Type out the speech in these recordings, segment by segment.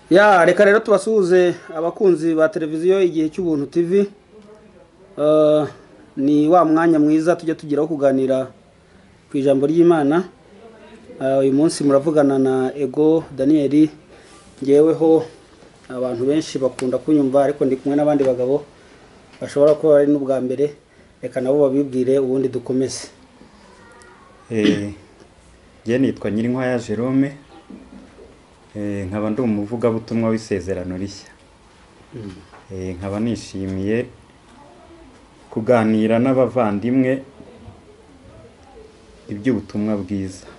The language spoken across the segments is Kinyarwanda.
ya reka rero tubasuhuze abakunzi ba televiziyo igihe cy'ubuntu tv Eh, ni wa mwanya mwiza tujya tugeraho kuganira ku ijambo ry'imana Eh, uyu munsi muravugana na ego daniyeli ngeweho abantu benshi bakunda kunyumva ariko ndi kumwe n'abandi bagabo bashobora kuba ari n'ubwa mbere reka nabo babibwire ubundi dukomeze Eh, njye nitwa Nyirinkwaya Jerome Eh, nkaba ndi umuvugabutumwa w'isezerano rishya Eh, nkaba nishimiye kuganira n'abavandimwe iby'ubutumwa bwiza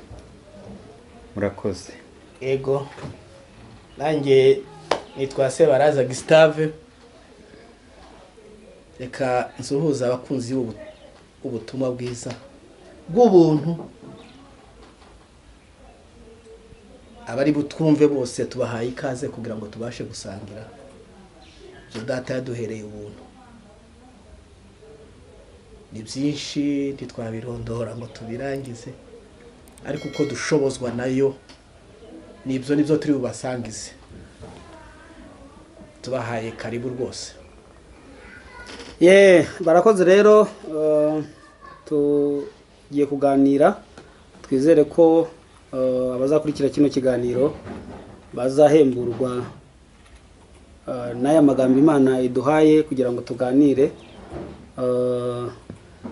murakoze yego nanjye nitwa sebaraza gisitave reka nsuhuza abakunzi b'ubu- b'ubutumwa bwiza bw'ubuntu abari butwumve bose tubahaye ikaze kugira ngo tubashe gusangira ibyo data yaduhereye ubuntu ni byinshi ntitwabirondora ngo tubirangize ariko uko dushobozwa nayo nibyo nibyo turi bubasangize tubahaye karibu rwose ye barakoze rero eh, tugiye kuganira twizere ko eh, abazakurikira kino kiganiro bazahemburwa eh, n'aya magambo imana iduhaye kugira ngo tuganire eh,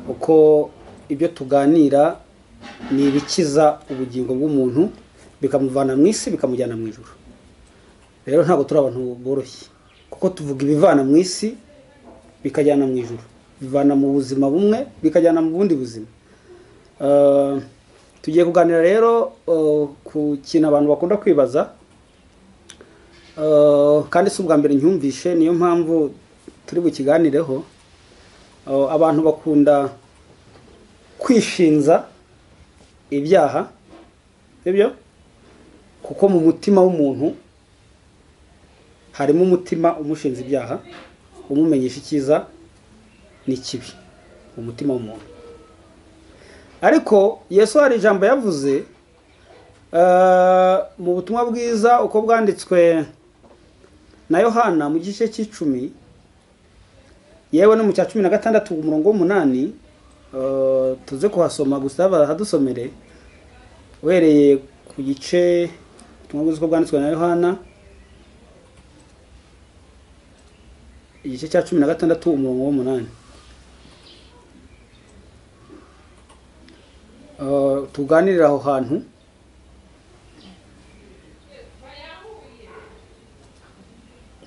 uko ibyo tuganira ni ibikiza ubugingo bw'umuntu bikamuvana mu isi bikamujyana mu ijuru rero ntabwo turi abantu boroshye kuko tuvuga ibivana mu isi bikajyana mu ijuru bivana mu buzima bumwe bikajyana mu bundi buzima Eh, tugiye kuganira rero eh, ku kintu abantu bakunda kwibaza Eh, kandi si ubwa mbere ncyumvishe niyo mpamvu turi bukiganireho Eh, abantu bakunda kwishinza ibyaha sibyo kuko mu mutima w'umuntu harimo umutima umushinza ibyaha umumenyesha icyiza n'ikibi umutima w'umuntu ariko yesu hari ijambo yavuze eh, mu butumwa bwiza uko bwanditswe na yohana mu gice cy'icumi yewe no mu cya cumi na gatandatu umurongo w'umunani eh, tuze kuhasoma gusa bahadusomere uhereye ku gice ubutumwa bwiza uko bwanditswe na yohana igice cya cumi na gatandatu umurongo w'umunani Eh, tuganirire aho hantu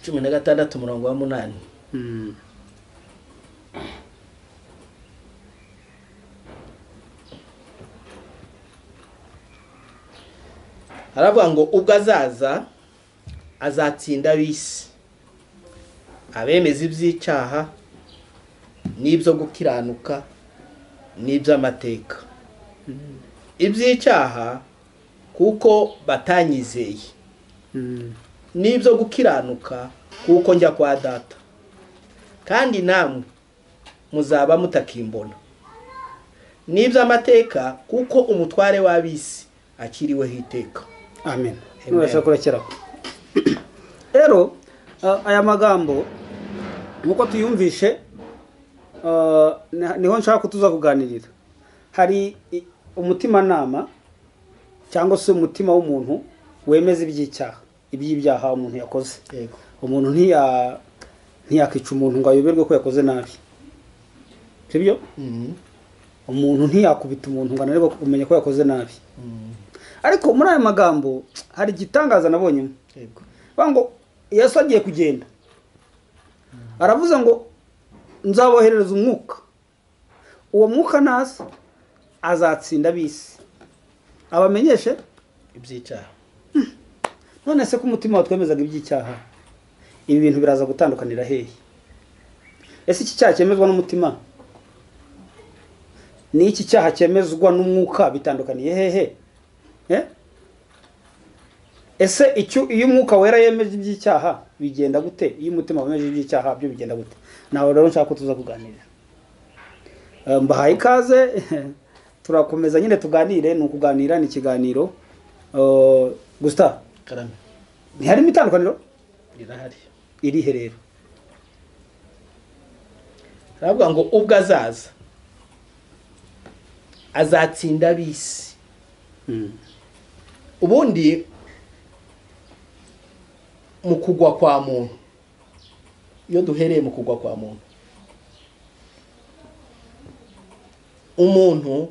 cumi na gatandatu umurongo wa munani Mm. aravuga ngo ubwo azaza azatsinda ab'isi abemeza iby'icyaha n'ibyo gukiranuka n'iby'amateka iby'icyaha kuko batanyizeye Mm. n'ibyo gukiranuka kuko njya kwa data kandi namwe muzaba mutakimbona n'iby'amateka kuko umutware w'ab'isi akiriweho iteka amen Amen. nubasha kurekeraho rero eh, aya magambo nk'uko tuyumvishe eh, ni- niho nshaka ko tuza kuganirira hari i- umutimanama cyangwa se umutima w'umuntu wemeza iby'icyaha iby'ibyaha umuntu yakoze yego umuntu ntiya ntiyakica umuntu ngo ayoberwe ko yakoze nabi sibyo umuntu ntiyakubita umuntu ngo ananirwe kumenya ko yakoze nabi ariko muri aya magambo hari igitangaza nabonyemo yego bavuga ngo yesu agiye kugenda aravuze ngo nzaboherereza umwuka uwo mwuka naza azatsinda ab'isi abamenyeshe iby'icyaha none se ko umutima watwemezaga iby'icyaha ibi bintu biraza gutandukanira hehe ese iki cyaha cyemezwa n'umutima n'iki cyaha cyemezwa n'umwuka bitandukaniye hehe Eh? ese icyo iyo umwuka wera yemeje iby'icyaha bigenda gute iyo umutima wemeje iby'icyaha byo bigenda gute nawe rero nshaka ko tuza kuganira Eh, mbahaye ikaze turakomeza nyine tuganire ni ukuganira ni ikiganiro Eh, Gustave karame ntiharimo itandukaniro rirahari irihe rero aravuga ngo ubwo azaza azatsinda ab'isi Mm. ubundi mu kugwa kwa muntu iyo duhereye mu kugwa kwa muntu umuntu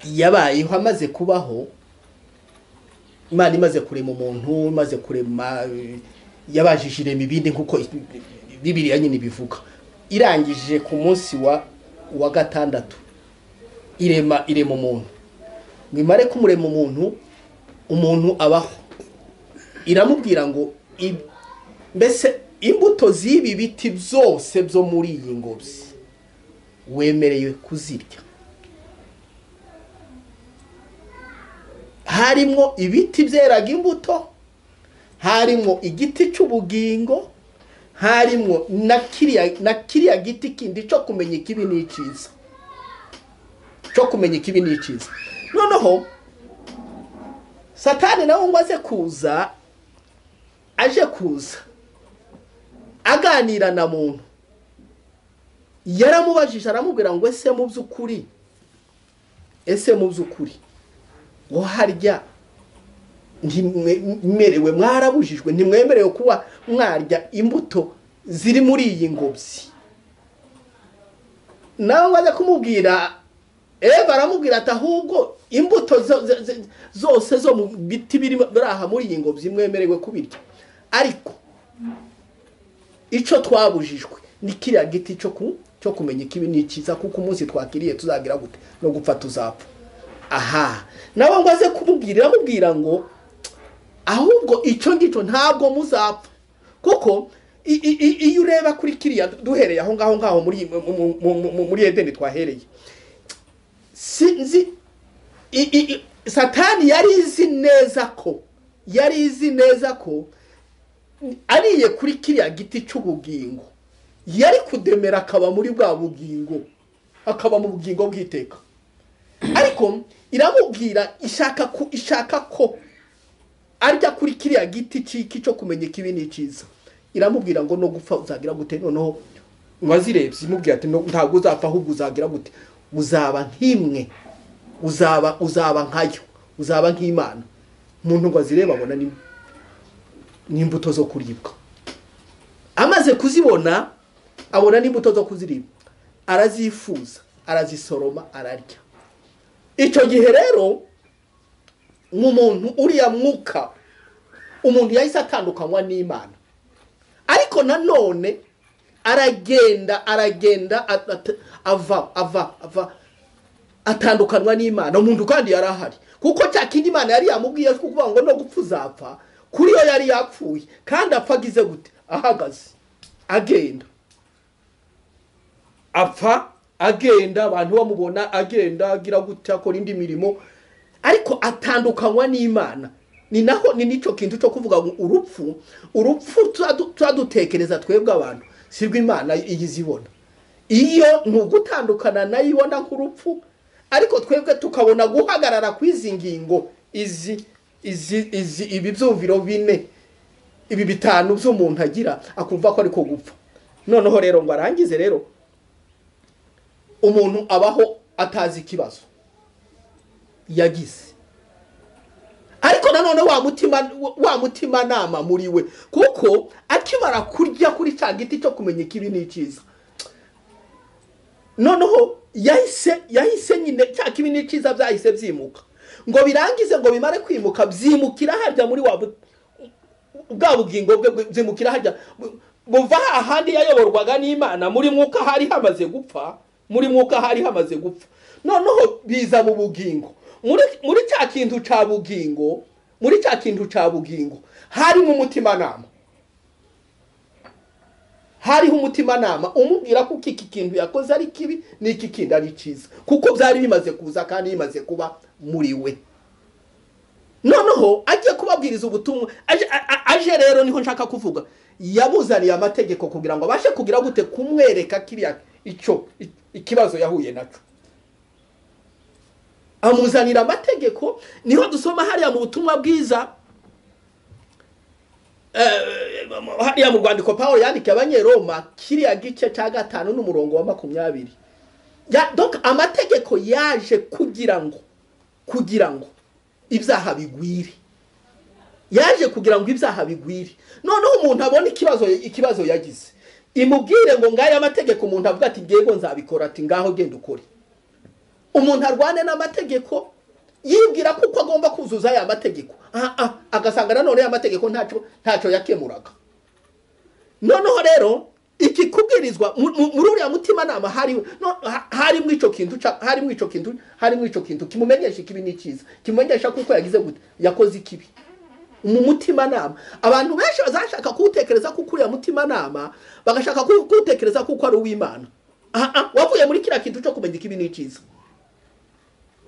yabayeho amaze kubaho imana imaze kurema umuntu imaze kurema eh, yabajije irema ibindi nk'uko i- bibiriya nyine bivuga irangije ku munsi wa wa gatandatu irema irema umuntu ngo imare kumurema umuntu umuntu abaho iramubwira ngo i- mbese imbuto z'ibi biti byose byo muri iyi ngobyi wemerewe kuzirya harimo ibiti byeraga imbuto harimo igiti cy'ubugingo harimo na kiriya na kiriya giti kindi cyo kumenya ikibi n'icyiza cyo kumenya ikibi n'icyiza noneho satani nawe ngo aze kuza aje kuza aganira na muntu yaramubajije aramubwira ngo ese mu by'ukuri ese mu by'ukuri ngo harya ntimwemerewe mwarabujijwe ntimwemerewe kuba mwarya imbuto ziri muri iyi ngobyi nawe ngo aze kumubwira eva aramubwira ati ahubwo imbuto zo- zo- zo- zose zo mu biti biri biri aha muri iyi ngobyi mwemerewe kubirya ariko icyo twabujijwe ni kiriya giti cyo ku cyo kumenya ikibi ni icyiza kuko umunsi twakiriye tuzagira gute no gupfa tuzapfa aha nawe ngo aze kumubwira iramubwira ngo ahubwo icyo ngicyo ntabwo muzapfa kuko i- i- i- iyo ureba kuri kiriya duhereye aho ngaho ngaho muri mu- mu- mu- muri edeni twahereye sinzi i- i- i- satani yari izi neza ko yari izi neza ko ariye kuri kiriya giti cy'ubugingo yari kudemera akaba muri bwa bugingo akaba mu bugingo bw'iteka ariko iramubwira ishaka ku ishaka ko arya kuri kiriya giti cy'iki cyo kumenya ikibi n'icyiza iramubwira ngo no gupfa uzagira gute noneho uwazirebye imubwira ati "No- ntabwo uzapfa ahubwo uzagira gute uzaba nk'imwe uzaba uzaba nkayo uzaba nk'imana umuntu ngo azirebe abona ni n'imbuto zo kuribwa amaze kuzibona abona n'imbuto zo kuziribwa arazifuza arazisoroma ararya icyo gihe rero mu muntu uriya mwuka umuntu yahise atandukanywa n'imana ariko nanone aragenda aragenda at- at- ava ava ava atandukanywa n'imana umuntu kandi yari ahari kuko cya kindi imana yari yamubwiye kuvuga ngo no gupfa uzapfa kuri yo yari yapfuye kandi apfa agize gute ahagaze agenda apfa agenda abantu bamubona agenda agira gute akora indi mirimo ariko atandukanywa n'imana ni naho ni n'icyo kintu cyo kuvuga ngo urupfu urupfu turadu- turadutekereza twebwe abantu sirwe imana iyo izibona iyo ni ugutandukana nayo ibona nk'urupfu ariko twebwe tukabona guhagarara kw'izi ngingo izi izi izi ibi byumviro bine ibi bitanu by'umuntu agira akumva ko ariko gupfa noneho rero ngo arangize rero umuntu abaho atazi ikibazo yagize ariko nanone wa mutima wa mutima nama muri we kuko akimara kurya kuri cya giti cyo kumenya ikibi n'icyiza noneho yahise yahise nyine cya kibi n'icyiza byahise byimuka ngo birangize ngo bimare kwimuka byimukira harya muri wa bu- bwa bugingo bwe bwe- byimukira harya bu- buva ahandi yayoborwaga n'imana muri mwuka hari hamaze gupfa muri mwuka hari hamaze gupfa noneho biza mu bugingo muri muri cya kintu cya bugingo muri cya kintu cya bugingo harimo umutimanama hariho umutimanama umubwira ko iki kintu yakoze ari kibi n'iki kindi ari cyiza kuko byari bimaze kuza kandi bimaze kuba muri we noneho agiye kubabwiriza ubutumwa aje- a- a- aje rero niho nshaka kuvuga yabuzaniye amategeko kugira ngo abashe kugira gute kumwereka kiriya icyo i- ikibazo yahuye nacyo amuzanira amategeko niho dusoma hariya mu butumwa bwiza Eh, hariya mu rwandiko paul yandikiye abanyeroma kiriya gice cya gatanu n'umurongo wa makumyabiri Ya- donc amategeko yaje kugira ngo kugira ngo ibyaha bigwire yaje kugira ngo ibyaha bigwire noneho umuntu abona ikibazo ikibazo yagize imubwire ngo ngaya mategeko umuntu avuga ati ngego nzabikora ati ngaho genda ukore umuntu arwane n'amategeko yibwira ko uko agomba kuzuza aya mategeko Ah, ah, agasanga nanone aya mategeko ntacyo ntacyo yakemuraga noneho rero ikikubwirizwa mu- mu- muri uriya mutima hari no- ha- harimo icyo kintu ca- harimo icyo kintu harimo icyo kintu kimumenyesha ikibi n'ikiza kimumenyesha kuko yagize gute yakoze ikibi mu mutimanama abantu benshi bazashaka kuwutekereza kuko uriya mutimanama bagashaka kuwu- kuwutekereza kuko ari uw'imana Ah, ah, wavuye muri kiriya kintu cyo kumenya ikibi n'ikiza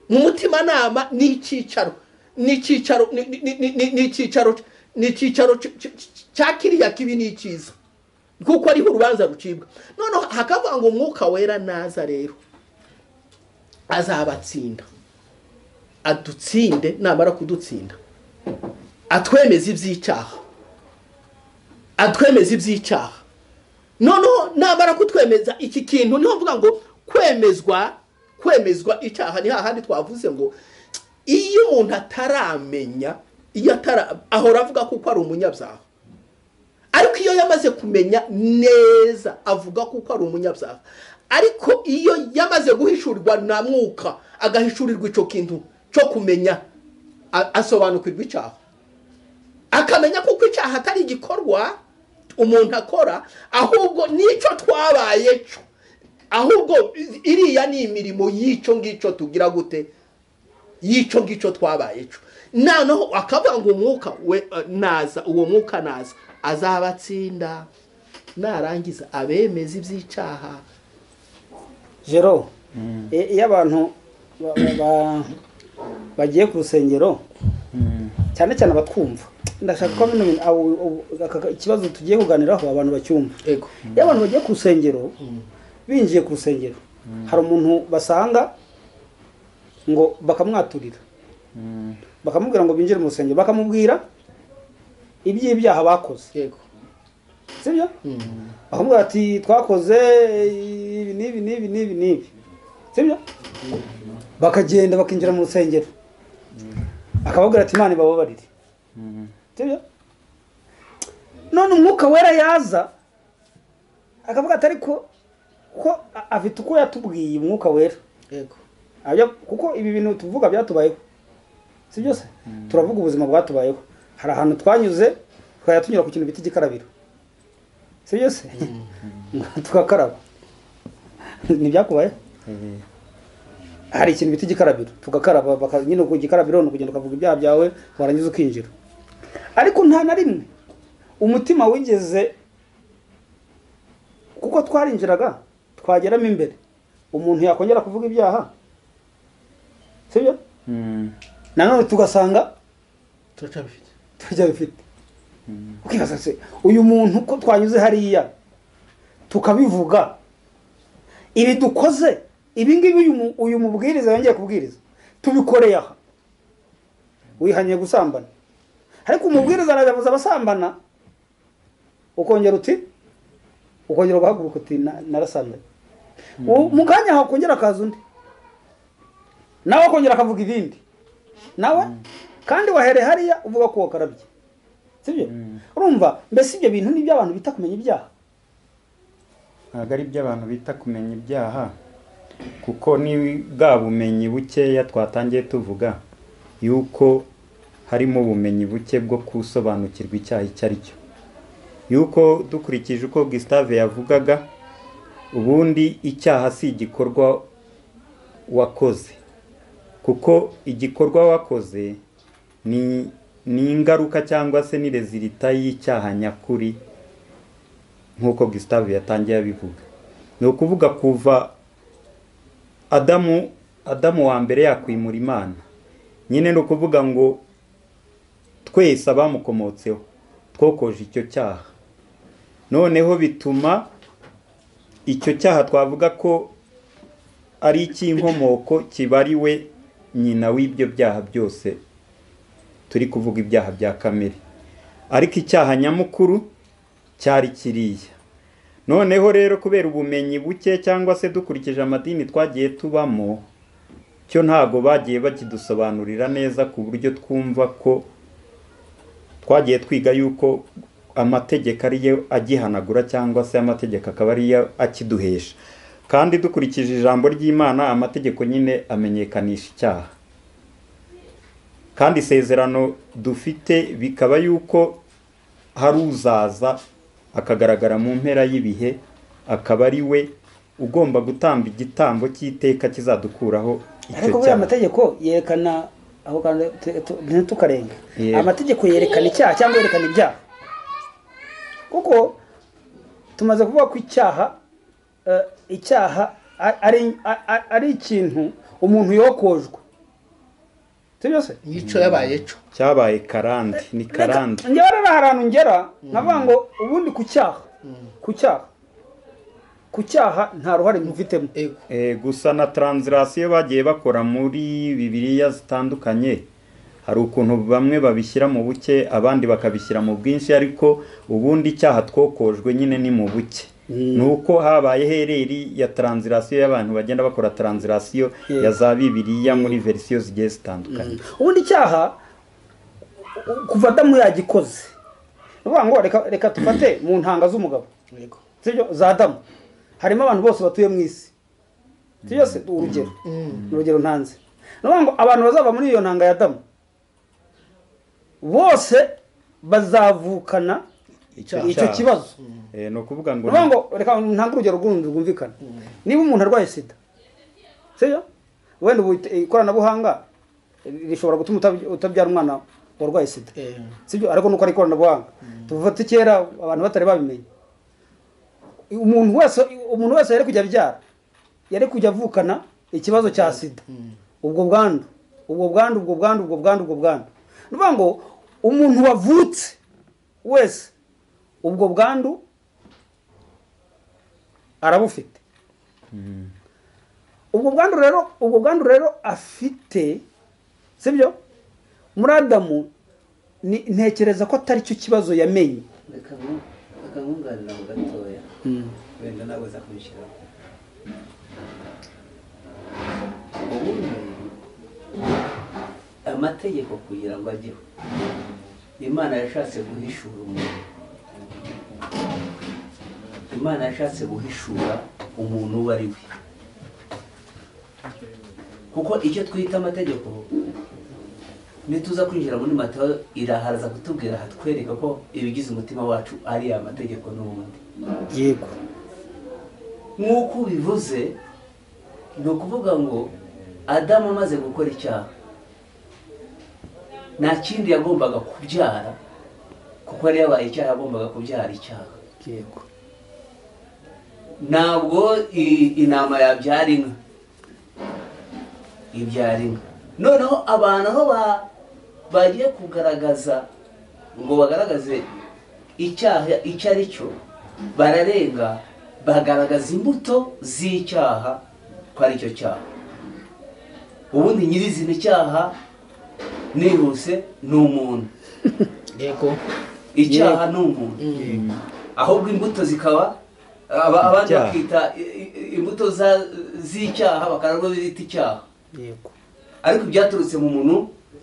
mu mutimanama ni icyicaro ni icyicaro ni- ni- ni- ni- ni icyicaro ni icyicaro c- c- c- cya kiriya kibi n'ikiza kuko ariho urubanza rucibwa noneho hakavuga ngo umwuka wera naza rero azabatsinda adutsinde namara kudutsinda atwemeza iby'icyaha atwemeza iby'icyaha noneho namara kutwemeza iki kintu niho mvuga ngo kwemezwa kwemezwa icyaha ni hahandi twavuze ngo iyo umuntu ataramenya iyo atara ahora avuga kuko ari umunyabyaha ariko iyo yamaze kumenya neza avuga kuko ari umunyabyaha ariko iyo yamaze guhishurirwa na mwuka agahishurirwa icyo kintu cyo kumenya a- asobanukirwa icyaha akamenya kuko icyaha atari igikorwa umuntu akora ahubwo n'icyo twabaye cyo ahubwo iriya ni imirimo y'icyo ngicyo tugira gute y'icyo ngicyo twabaye cyo noneho akavuga ngo umwuka we eh, naza uwo mwuka naza azabatsinda narangiza abemeza iby'icyaha jero i- iyo abantu ba- ba- ba- bagiye ku rusengero cyane cyane abatwumva ndashaka ko bino bintu abo- abo- aka- aka- ikibazo tugiye kuganiraho abantu bacyumva ego iyo abantu bagiye ku rusengero binjiye ku rusengero hari umuntu basanga ngo bakamwaturira bakamubwira ngo binjire mu rusengero bakamubwira iby'ibyaha bakoze yego sibyo bakamubwira ati twakoze ibi n'ibi n'ibi n'ibi n'ibi sibyo bakagenda bakinjira mu rusengero akababwira ati imana ibababarire sibyo none umwuka wera yaza akavuga ati ariko ko a- afite uko yatubwiye umwuka wera yego Ajya- kuko ibi bintu tuvuga byatubayeho si byose turavuga ubuzima bwatubayeho hari ahantu twanyuze tukajya tunyura ku kintu bita igikarabiro si byose tugakaraba ntibyakubayeho Eh, hari ikintu bita igikarabiro tugakaraba baka- nyine ku gikarabiro ni ukugenda ukavuga ibyaha byawe warangiza ukinjira ariko nta na rimwe umutima wigeze kuko twarinjiraga twageramo imbere umuntu yakongera kuvuga ibyaha sibyo mm, nanone tugasanga turacabifite turacyabifite ukibaza se uyu muntu ko twanyuze hariya tukabivuga ibi dukoze ibi ngibi uyu mu- uyu mubwiriza yongeye kubwiriza tubikoreye aha wihaniye gusambana ariko umubwiriza arabibuza abasambana ukongera uti ukongera ugahaguruka uti "Na- narasambanye Uwo- mu kanya hakongera akaza undi nawe akongera akavuga ibindi nawe kandi wahereye hariya uvuga ko wakarabye sibyo urumva mbese ibyo bintu nibyo abantu bita kumenya ibyaha ntabwo ari byo abantu bita kumenya ibyaha kuko ni bwa bumenyi bukeya twatangiye tuvuga yuko harimo ubumenyi buke bwo gusobanukirwa icyaha icyo ari cyo yuko dukurikije uko Gustave yavugaga ubundi icyaha si igikorwa wakoze kuko igikorwa wakoze ni ni ingaruka cyangwa se ni rezilita y'icyaha nyakuri nk'uko Gustave yatangiye abivuga ni ukuvuga kuva Adamu Adamu wa mbere yakwimura Imana nyine ni ukuvuga ngo twese abamukomotseho twokoje icyo cyaha noneho bituma icyo cyaha twavuga ko ari icy'inkomoko kibariwe nyina w'ibyo byaha byose turi kuvuga ibyaha bya kamere ariko icyaha nyamukuru cyari kiriya noneho rero kubera ubumenyi buke cyangwa se dukurikije amadini twagiye tubamo cyo ntago bagiye bakidusobanurira neza ku buryo twumva ko twagiye twiga yuko amategeko ari yo agihanagura cyangwa se amategeko akaba ari yo akiduhesha kandi dukurikije ijambo ry'imana amategeko nyine amenyekanisha icyaha kandi isezerano dufite bikaba yuko hari uzaza akagaragara mu mpera y'ibihe akaba ari we ugomba gutamba igitambo cy'iteka kizadukuraho icyo ariko buriya cyaha amategeko yerekana aho kandi tu- tu- ntitukarenga Yego. amategeko yerekana icyaha cyangwa yerekana ibyaha kuko tumaze kuvuga ko icyaha eh, icyaha a- ari a- a- ari ikintu umuntu yokojwe sibyo se yico yabaye co cyabaye karande ni karande njyewe rero hari ahantu ngera nkavuga ngo ubundi ku cyaha ku cyaha ku cyaha nta ruhare mufitemo Ego. Eh, gusa na taranzirasiyo bagiye bakora muri bibiriya zitandukanye hari ukuntu bamwe babishyira mu buke abandi bakabishyira mu bwinshi ariko ubundi icyaha twokojwe nyine ni mu buke ni uko habaye hereri ya taranzirasiyo y'abantu bagenda bakora taranzirasiyo Yeah. ya za bibiriya muri verisiyo zigiye zitandukanye ubundi icyaha u- kuva adamu yagikoze ni ukuvuga ngo reka reka dufate mu ntanga z'umugabo Ego. sibyo za adamu harimo abantu bose batuye mu isi sibyo se urugero ni urugero ntanze ni ukuvuga ngo abantu bazava muri iyo ntanga ya adamu bose bazavukana Icyaha. icyo kibazo Eh, ni ukuvuga ni ngo ukuvuga ngo reka ntange urugero rw'urundi rwumvikana niba umuntu arwaye sida sibyo wenda ubu ikoranabuhanga rishobora gutuma utabya- utabyara umwana warwaye sida Eh. sibyo ariko nuko ari ikoranabuhanga tuvate kera abantu batari babimenya umuntu wese umuntu wese yari kujya abyara yari kujya avukana ikibazo cya sida ubwo bwandu ubwo bwandu ubwo bwandu ubwo bwandu ubwo bwandu ni ukuvuga ngo umuntu wavutse wese ubwo bwandu arabufite ubwo bwandu rero ubwo bwandu rero afite sibyo muri adamu ni- ntekereza ko atari cyo kibazo yamenye reka nku- reka nkunganira mu gatoya wenda nawe uza kubishyiraho ubundi amategeko kugira ngo ajyeho imana yashatse guhishura umuntu imana yashatse guhishura umuntu uwo ari we kuko icyo twita amategeko nituza kwinjira muri matayo iraharaza kutubwira hatwereka ko ibigize umutima wacu ari amategeko n'ubundi yego nk'uko ubivuze ni ukuvuga ngo adamu amaze gukora icyaha nta kindi yagombaga kubyara kuko yari yabaye icyaha yagombaga kubyara icyaha yego ntabwo i- intama yabyara inka ibyara inka noneho abantu aho ba- bagiye kugaragaza ngo bagaragaze icyaha icyo ari cyo bararenga bagaragaza imbuto z'icyaha ko ari cyo cyaha ubundi nyirizina icyaha nihuse ni umuntu Ego. icyaha ni umuntu ahubwo imbuto zikaba aba- abandi Icyaha. bakita i- i- imbuto za- z'icyaha bakararwa bita icyaha yego ariko ibyaturutse mu muntu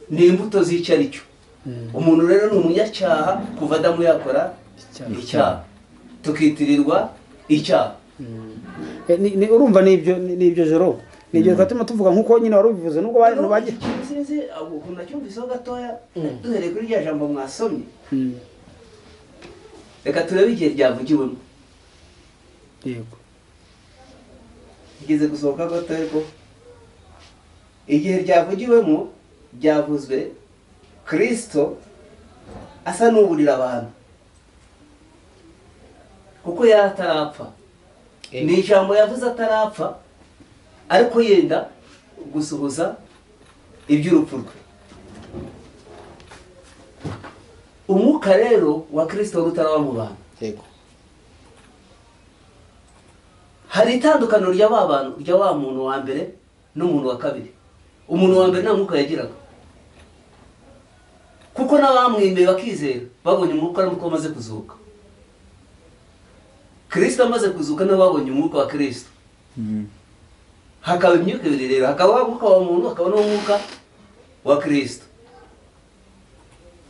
ni imbuto z'icyo ari cyo umuntu rero ni umunyacyaha kuva adamu yakora Icyaha. icyaha tukitirirwa icyaha Eh, ni- ni- urumva nibyo ni- nibyo joro nibyo twatuma tuvuga nkuko nyine wari ubivuze nubwo ba- nubajye Ikintu sinzi, ahubwo ukuntu nacyumviseho gatoya Mm. duhereye kuri rya jambo mwasomye reka turebe igihe ryavugiwemo yego igeze gusohoka gato ariko igihe ryavugiwemo byavuzwe kirisito asa n'uburira abantu kuko yari atarapfa Eh. ni ijambo yavuze atarapfa ariko yenda gusuhuza iby'urupfu rwe umwuka rero wa kirisito wari utaraba mu bantu Ego. hari itandukaniro rya wa bantu rya wa muntu wa mbere n'umuntu wa kabiri umuntu wa mbere nta mwuka yagiraga kuko n'abamwemeye bakizera babonye umwuka ari uko amaze kuzuka kirisita amaze kuzuka nabo babonye umwuka wa kirisita Mm. hakaba imyuka ibiri rero hakaba wa mwuka wa muntu hakaba n'umwuka wa kirisito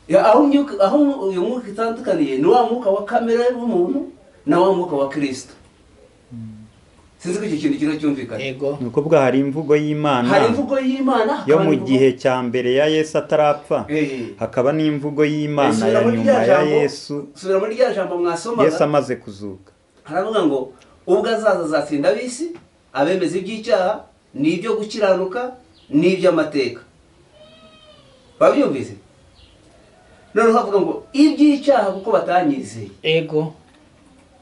Ya, aho imyuka- aho uyu mwuka itandukaniye ni wa mwuka wa kamere y'umuntu na wa mwuka wa kirisito sinzi ko icyo kintu kiriho cyumvikana yego ni ukuvuga hari imvugo y'imana hari imvugo y'imana yo hakaba mu n'imvugo- gihe cya mbere ya yesu atarapfa Eh, hakaba n'imvugo y'imana subira ya muri nyuma rya ya jambo- yesu subira muri rya jambo yesu mwasomaga amaze kuzuka haravuga ngo ubwo azaza azatsinda ab'isi abemeza iby'icyaha n'ibyo gukiranuka n'iby'amateka babyumvise noneho havuga ngo iby'icyaha kuko batanyizeye yego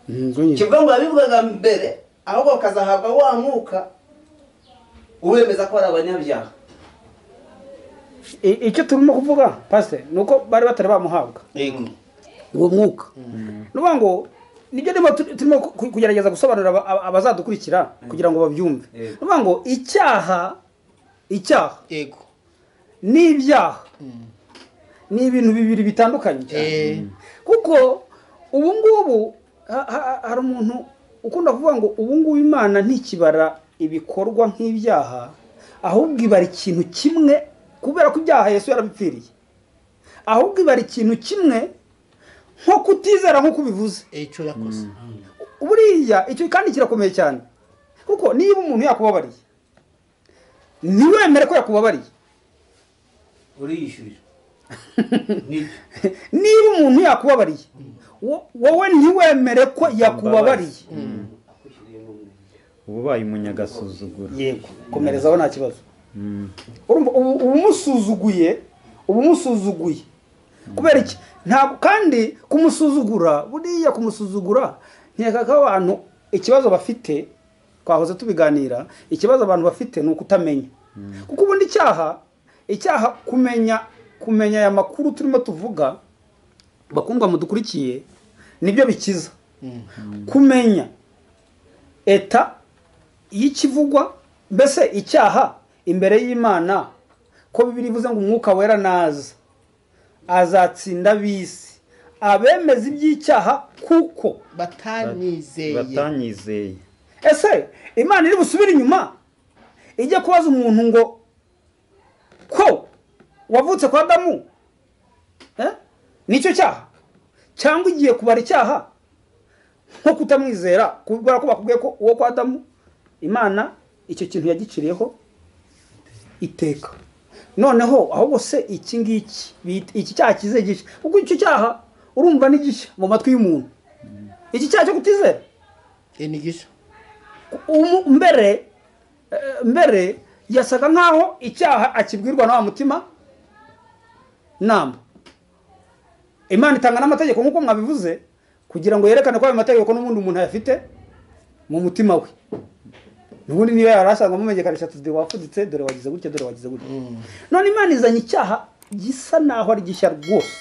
ngo nyine kivuga ngo yabivugaga mbere ahubwo bakazahabwa wa mwuka ubemeza ko ari abanyabyaha I- icyo turimo kuvuga pasiteri ni uko bari batari bamuhabwa yego uwo mwuka ni ukuvuga ngo nibyo rero tu- turimo ku- kugerageza gusobanurira aba- aba- abazadukurikira kugira ngo babyumve ni Yego. ukuvuga ngo icyaha icyaha yego n'ibyaha ni ibintu bibiri bitandukanye cyane eh kuko ubu ngubu ha- ha- hari umuntu ukunda kuvuga ngo ubu ngubu imana ntikibara ibikorwa nk'ibyaha ahubwo ibara ikintu kimwe kubera ko ibyaha yesu yarabipfiriye ahubwo ibara ikintu kimwe nko kutizera nk'uko ubivuze icyo yakoze buriya icyo kandi kirakomeye cyane kuko niba umuntu yakubabariye ntiwemere ko yakubabariye uriyishyurira nibyo niba umuntu yakubabariye wo- wowe ntiwemere ko yakubabariye nakwishyuriye n'umwe uba ubaye umunyagasuzuguro yego komerezaho nta kibazo Mm. urumva ubu uba umusuzuguye uba umusuzuguye kubera iki ntabwo kandi kumusuzugura buriya kumusuzugura nkeka ko abantu ikibazo bafite twahoze tubiganira ikibazo abantu bafite ni ukutamenya kuko ubundi icyaha icyaha kumenya kumenya aya makuru turimo tuvuga bakundwa mudukurikiye nibyo bikiza kumenya eta y'ikivugwa mbese icyaha imbere y'imana ko bibiri ivuze ngo umwuka wera naza azatsinda bisi abemeza iby'icyaha kuko batanizeye batanyizeye ese imana iri busubire inyuma ijya kubaza umuntu ngo ko wavutse kwa adamu eh? nicyo cyaha cyangwa igiye kubara icyaha nko kutamwizera kubera ko bakubwiye ko uwo kwa adamu imana icyo kintu yagiciriyeho iteka noneho ahubwo se iki ngiki bita- iki cyaha kize gishya kuko icyo cyaha urumva ni gishya mu matwi y'umuntu iki cyaha cyo kutizera enigisha umu- mbere eh, mbere yasaga nkaho icyaha akibwirwa na wa mutima nama imana itanga n'amategeko nk'uko mwabivuze kugira ngo yerekane ko ayo mategeko n'ubundi umuntu ayafite mu mutima we n'ubundi niyo yari asanzwe amumenyekanisha ati dore wafuditse dore wagize gutya dore wagize gutya none imana izanye icyaha gisa naho ari gishya rwose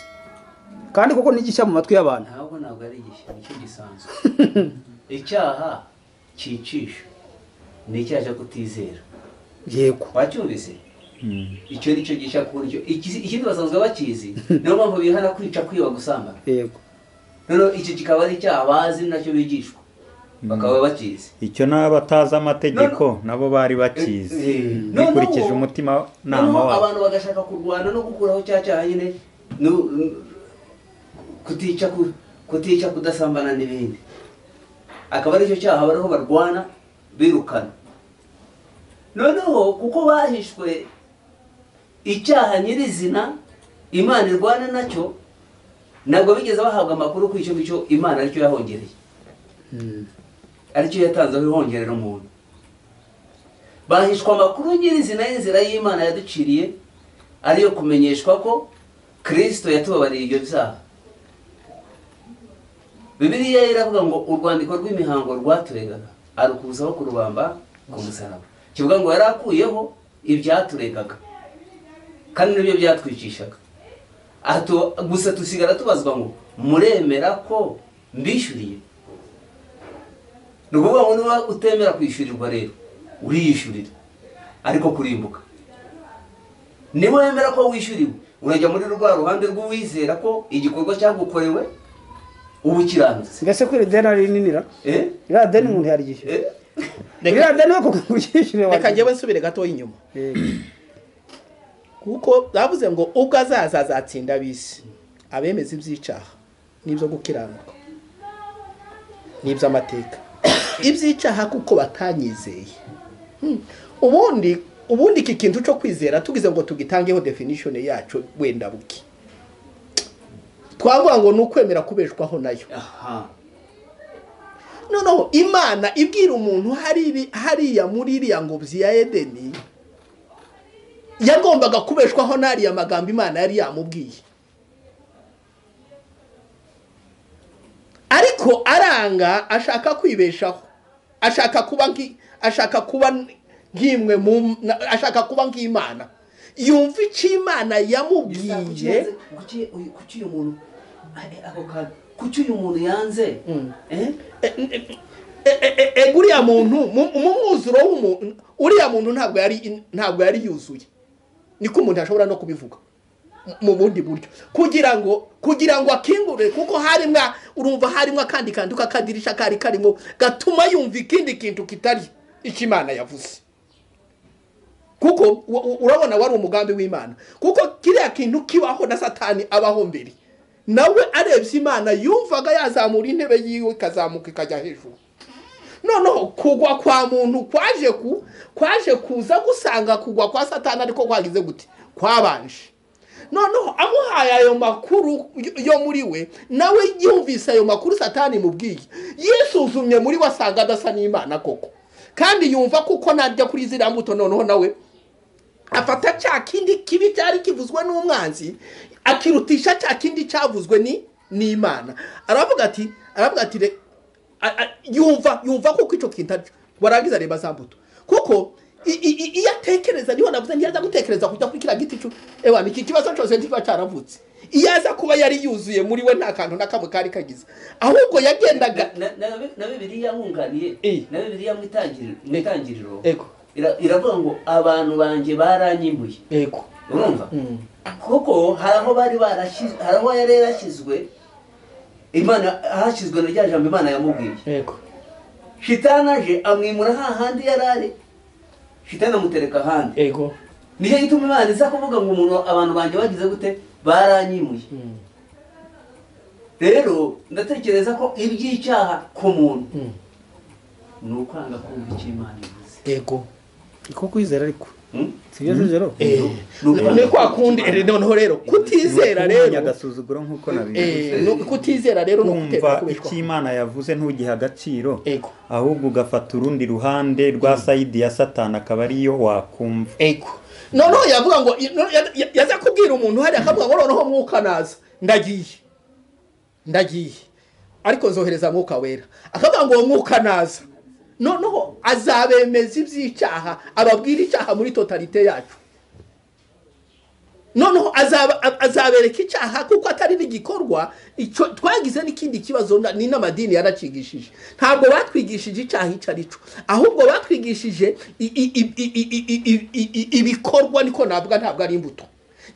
kandi koko ni gishya mu matwi y'abantu ntabwo ntabwo ari igishya nicyo gisanzwe icyaha cyicisha ni icyaha cyo kutizera yego wacyumvise icyo ni cyo gishya ku buryo iki- ikindi basanzwe bakizi niyo mpamvu bihana kwica kwiba gusambana yego noneho iki kikaba ari icyaha bazi nacyo bigishwa bakaba bakizi icyo n'abatazi amategeko nabo bari bakizi Eh, eh. bikurikije Noneho- umutima nama noneho wabo abantu bagashaka kurwana no gukuraho cya cyaha nyine no- no- kutica ku- kutica kudasambana n'ibindi akaba aricyo cyaha bariho barwana birukana noneho kuko bahishwe icyaha nyirizina imana irwana nacyo ntabwo bigeze bahabwa amakuru ku icyo ngicyo imana aricyo yahongereye aricyo yatanzeho ihongerera umuntu bahishwa amakuru nyirizina y'inzira y'imana yaduciriye ariyo kumenyeshwa ko kirisito yatubabariye ibyo byaha bibiliya iravuga ngo urwandiko rw'imihango rwaturegaga arukuzaho kurubamba ku musaraba kivuga ngo yari akuyeho ibyaturegaga kandi nibyo byatwicishaga Aha tu- gusa tusigara tubazwa ngo muremera ko mbishyuriye ni ukuvuga ngo niba utemera kwishyurirwa rero uriyishyurira ariko kurimbuka niba wemera ko wishyuriwe urajya muri rwa ruhande rw'uwizera ko igikorwa cyagukorewe uba ukiranutse mbese ko iri deni ari rininira Eh? iriya deni umuntu yaryishyura Eh? iriya deni we kuko uryishyure reka njyewe nsubire gatoya inyuma kuko bavuze ngo ubwo azaza azatsinda ab'isi abemeza iby'icaha n'ibyo gukiranuka n'iby'amateka iby'icaha kuko batanyizeye Hmm. ubundi ubundi iki kintu cyo kwizera tugize ngo tugitangeho definition yacu wenda buki twavuga ngo ni ukwemera kubeshwaho nayo aha noneho imana ibwira umuntu hari hariya muri iriya ngobyi ya edeni yagombaga kubeshwaho n'ariya magambo imana yari yamubwiye ariko aranga ashaka kwibeshaho ashaka kuba nki- ashaka kuba nk'imwe mu na- ashaka kuba nk'imana yumva icyo imana yamubwiye kuki uyu- kuki uyu muntu eh, ako kantu kuki uyu muntu yanze Mm. Eh? E- e- e- e- e- uriya muntu mu mu mwuzuro w'umuntu uriya muntu ntabwo yari ntabwo yari yuzuye niko umuntu ashobora no kubivuga mu- mu bundi buryo kugira ngo kugira ngo akingure kuko harimwa urumva harimwa akandi kantu k'akadirisha kari karimo gatuma yumva ikindi kintu kitari icyo imana yavuze kuko u- u- urabona wari umugambi w'imana kuko kiriya kintu kibaho na satani abaho mbere nawe arebye imana yumvaga yazamura intebe yiwe ikazamuka ikajya hejuru noneho kugwa kwa muntu kwaje ku kwaje kuza gusanga kugwa kwa satani ariko kwagize gute kwabanje noneho amuhaye ayo makuru yo- yo muri we nawe yumvise ayo makuru satani mubwiye yisuzumye muri we asanga adasa n'imana koko kandi yumva kuko najya kuri ziriya mbuto noneho nawe afata cya kindi kibi cyari kivuzwe n'umwanzi akirutisha cya kindi cyavuzwe ni n'imana aravuga ati aravuga ati "Re- a- a- yumva yumva kuko icyo kitari warangiza reba za mbuto kuko i- i- i- iyo atekereza niho navuze ntiyaza gutekereza kujya kuri kiriya giti cyo ewa ni iki kibazo cyose ntikiba cyaravutse iyo aza kuba yari yuzuye muri we nta kantu na kamwe kari kagize ahubwo yagendaga Na- na- na na bibiliya nkunganiye Eh. na bibiliya mu itangiriro- mu Eh. itangiriro ego ira- iravuga ngo abantu banjye baranyimuye ego urumva kuko hari aho bari barashyizwe hari aho yari yarashyizwe imana hashyizwe na rya jambo imana yamubwiye ego shitani aje amwimura hahandi yari ari shitani amutereka ahandi ego nicyo gituma imana iza kuvuga ngo umuntu abantu banjye bagize gute baranyimuye rero ndatekereza ko iby'icyaha ku muntu ni ukwanga kumva icyo imana ivuze ego ko kwizera ariko Hmm? sibyo zero Ni ukwanga ni kwa kumva kundi icyo Imana noneho rero kutizera Ntuhanye rero agasuzuguro nk'uko nabivuze eh, no- kutizera rero no kumva kutera kubeshwa icyo imana yavuze ntugihe agaciro Ego. ahubwo ugafata urundi ruhande rwa sayidi ya satani akaba ariyo wakumva ego noneho yavuga ngo no- ya- ya- yaza kubwira umuntu hariya akavuga ngo noneho mwuka naza ndagiye ndagiye ariko nzohereza mwuka wera akavuga ngo uwo mwuka naza noneho azabemeza iby'icyaha ababwira icyaha muri totalite yacu noneho azaba- a- azabereka icyaha kuko atari n'igikorwa icyo twagize n'ikindi kibazo na- ni n'amadini yaracigishije ntabwo batwigishije icyaha icyo ari cyo ahubwo batwigishije i- i- i- i- i- i- i- i- i- ibikorwa niko navuga ntabwo ari imbuto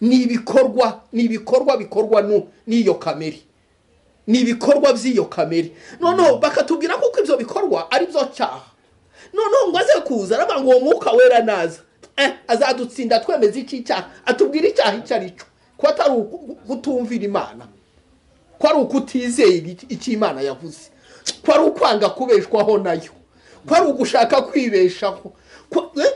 ni ibikorwa ni ibikorwa bikorwa nu- n'iyo kamere ni ibikorwa by'iyo kamere noneho bakatubwira kuko ibyo bikorwa ari byo cyaha noneho ngo aze kuza aravuga ngo uwo mwuka wera naza eh, azadutsinda twemeza iki cyaha atubwire icyaha icyo ari cyo ko atari uku- kutumvira imana ko ari ukutizeye iki- icyo imana yavuze ko ari ukwanga kubeshwaho nayo ko ari ugushaka kwibeshaho ko eh,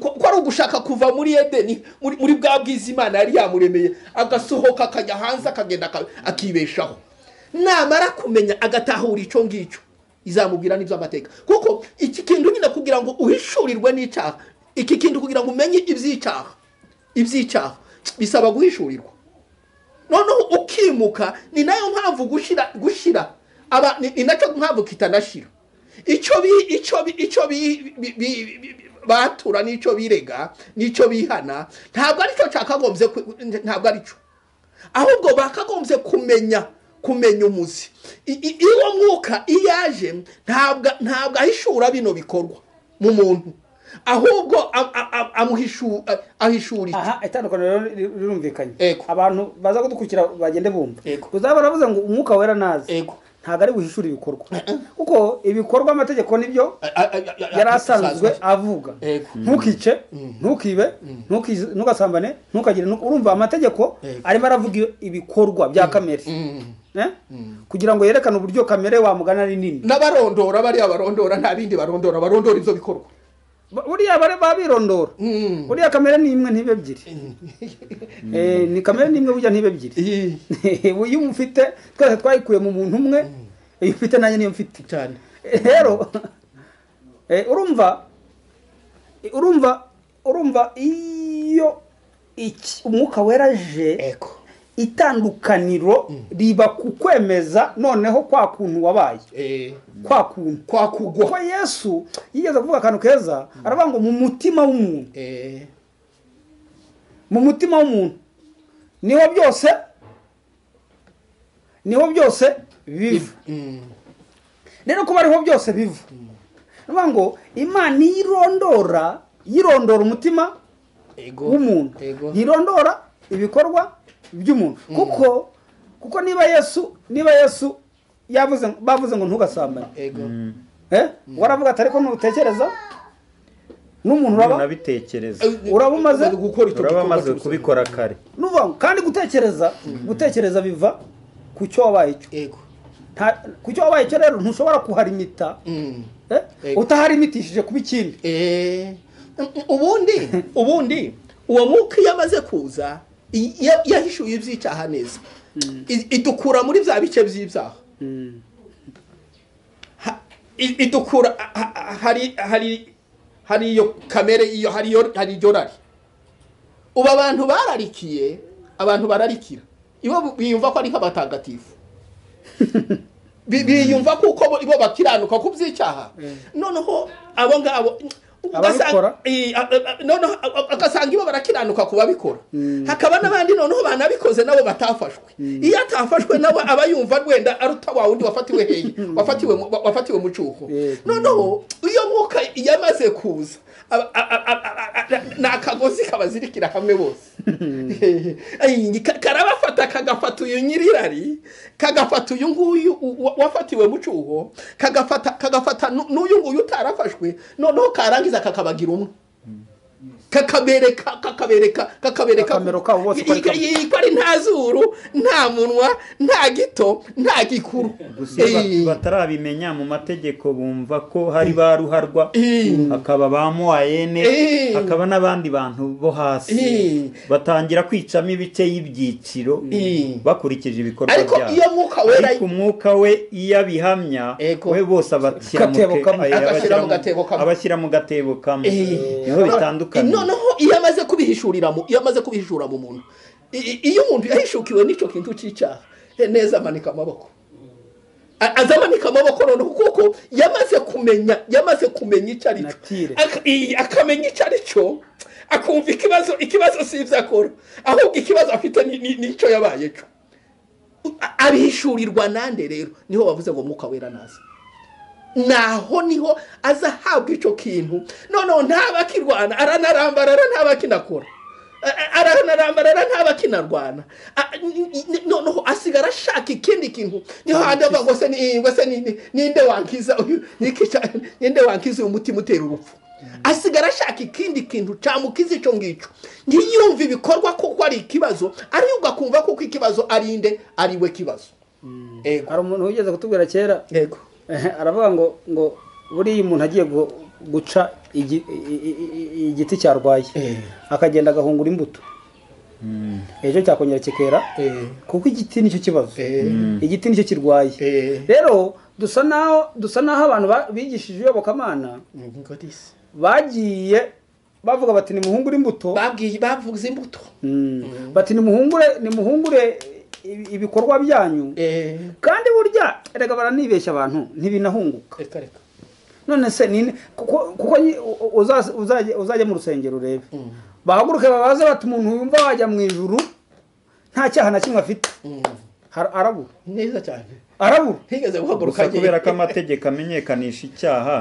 ko- ko ari ugushaka kuva muri edeni muri muri bwa bwiza imana yari yamuremeye agasohoka akajya hanze akagenda aka- akibeshaho namara kumenya agatahura icyo ngicyo izamubwira n'iby'amateka kuko iki kintu nyine kugira ngo uhishurirwe n'icyaha iki kintu kugira ngo umenye iby'icyaha iby'icyaha bisaba guhishurirwa noneho ukimuka ni nayo mpamvu gushyira gushyira aba ni- ni nacyo mpamvu kitanashyira icyo bi icyo bi icyo bi bi- bi- bi- batura n'icyo birega n'icyo bihana ntabwo aricyo cyakagombye ku- ntabwo aricyo ahubwo bakagombye kumenya kumenya umuzi I- i- iwo mwuka iyo aje ntabwo ntabwo ahishura bino bikorwa mu muntu ahubwo a- a- a- amuhishu- a- ahishurira aha itandukaniro rero rir- rirumvikanye Yego. abantu baza kudukurikira bagende bumva Yego. uzaba baravuze ngo umwuka wera nazi Ego. ntabwo ari buhishure ibikorwa kuko ibikorwa amategeko nibyo A- a- a- a- yari asanzwe avuga Yego. ntukice ntukibe ntukiz- ntugasambane ntukagire ntuka- urumva amategeko Yego. arimo aravuga iyo- ibikorwa bya kamere Mm. Eh? kugira ngo yerekane uburyo kamere wamugana ari nini n'abarondora bariya barondora nta bindi barondora barondora ibyo bikorwa Ba- buriya bare babirondora Mm. buriya kamere ni imwe ntibe ebyiri Eh, ni kamere ni imwe burya ntibe ebyiri Iyi. iyo umufite twese twayikuye mu muntu umwe iyo ufite nanjye niyo mfite cyane rero eh, urumva urumva urumva iyo iki- umwuka wera aje ego itandukaniro riba ku kwemeza noneho kwa kuntu wabaye Eh, kwa kuntu kwa kuko kugwa yesu yigeze kuvuga akantu keza aravuga ngo mu mutima w'umuntu Eh, mu mutima w'umuntu niho byose niho byose biva mm. rero kuba ariho byose biva niyo ngo imana iyo irondora yirondora umutima ego w'umuntu ego ntirondora ibikorwa by'umuntu kuko kuko niba yesu niba yesu yavuze bavuze ngo ntugasambane ego eh waravuga ati ariko ntutekereza n'umuntu uraba unabitekereza Uraba umaze- gukora icyo uraba gikorwa amaze cyose. kubikora kare n'uvuga ngo kandi gutekereza gutekereza biva ku cyo wabaye cyo ego Nta- ku cyo wabaye cyo rero ntushobora kuharimita Mm. eh? Yego. utaharimitishije kuba ikindi Eh, ubundi ubundi uwo mwuka iyo amaze kuza i- ya- yahishuye iby'icyaha neza I- idukura muri bya bice by'ibyaha Ha- i- idukura ha- ha- hari hari hari iyo kamere iyo hari iyo hari iryo rari ubu abantu bararikiye abantu bararikira ibo bu- biyumva ko ari nk'abatagatifu Bi- biyumva kuko bo- ibo bakiranuka ku by'icyaha noneho abo ngabo ugasanga- Ababikora? Eh, a- a- a- noneho a- a- agasanga ibo barakiranuka ku babikora hakaba n'abandi noneho banabikoze nabo batafashwe iyo atafashwe nawe aba yumva wenda aruta wa wundi wafatiwe hehe wafatiwe mu- wa- wafatiwe mu cuko Yego. noneho iyo mwuka yamaze kuza aba- a- a- a- a- a- ni akagozi kabazirikira hamwe bose Ay, ka- karabafata kagafata uyu nyirirari kagafata uyu nguyu u- wa- wafatiwe mu cuho kagafata kagafata nu- n'uyu nguyu utarafashwe noneho karangiza kakabagira umwe kakabereka kakabereka kakabereka Akamero kabo bose uko ari Yika- kamwe. yika ari nta zuru nta munwa nta gito nta gikuru gusa iyo Eh, ba- batarabimenya mu mategeko bumva ko hari ba ruharwa Eh. hakaba ba moyene Eh. hakaba n'abandi bantu bo hasi Eh. batangira kwicamo ibice y'ibyiciro Eh. bakurikije ibikorwa ariko byabo iyo mwuka wera ariko umwuka we iyo abihamya Ego. we bose abashyira mu Gatebo ke- kamwe. eh, Agashyira mu abashyira mu- gatebo kamwe. abashyira mu gatebo kamwe Eh. niho bitandukanye noneho iyo amaze kubihishurira mu iyo amaze kubihishura mu muntu i- i- iyo umuntu yahishukiwe n'icyo kintu cy'icyaha eh, neza amanika amaboko A- aza amanika amaboko noneho kuko yamaze kumenya yamaze kumenya icyo ari Natire. cyo Ak- i- akamenya icyo ari cyo akumva ikibazo ikibazo si ibyo akora ahubwo ikibazo afite ni- ni- n'icyo yabaye cyo A- abihishurirwa nande rero niho bavuze ngo mwuka wera naza naho niho aza ahabwa icyo kintu noneho ntaba akirwana aranarambara ntaba akinakora A- a- aranarambara ntaba akinarwana A- n- n- noneho asigara ashaka ikindi kintu niho handi avuga ngo se ni- ngo se ni- ni- ninde wankiza uyu nikica- ninde wankiza uyu mutima utera urupfu asigara ashaka ikindi kintu cyamukiza icyo ngicyo ntiyumve ibikorwa kuko ari ikibazo aribwo akumva kuko ikibazo ari inde ari we kibazo ego hari umuntu wigeze kutubwira kera ego eh, aravuga ngo ngo buriya umuntu agiye gu- guca igi- i- i- i- igiti cyarwaye Eh. akagenda agahungura imbuto ejo cyakongera kikera Eh. kuko igiti nicyo kibazo Eh. igiti nicyo kirwaye Eh. rero dusa naho dusa naho abantu ba- bigishije iyobokamana ngo disi bagiye bavuga bati nimuhungure imbuto babwiye bavuze imbuto Mm. bati nimuhungure nimuhungure ibi- ibikorwa byanyu eh kandi burya erega baranibeshya abantu ntibinahunguka reka reka none se nini kuko kuko nyi- u- u- uzaze- uzajye uzajye mu rusengero urebe bahaguruke babaze bati umuntu wumva wajya mu ijuru nta cyaha na kimwe afite Mm. Har- arabura neza cyane arabu ntigeze guhaguruka gusa agiye. kubera ko amategeko amenyekanisha icyaha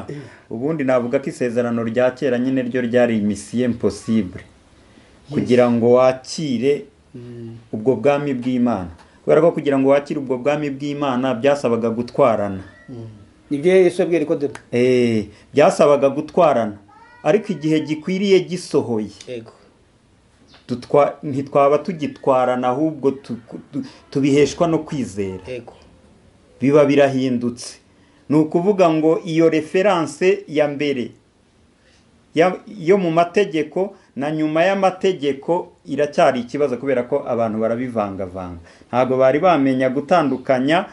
ubundi navuga ko isezerano rya kera nyine ryo ryari imisiye imposibure kugira ngo wakire ubwo bwami bw'imana kubera ko kugira ngo wakire ubwo bwami bw'imana byasabaga gutwarana nibyo yesu yabwiye nikodemo Eh, byasabaga gutwarana ariko igihe gikwiriye gisohoye yego tutwa- ntitwaba tugitwarana ahubwo tu- tu- tubiheshwa no kwizera yego biba birahindutse ni ukuvuga ngo iyo referanse ya mbere ya- yo mu mategeko na nyuma y'amategeko iracyari ikibazo kubera ko abantu barabivangavanga ntabwo bari bamenya gutandukanya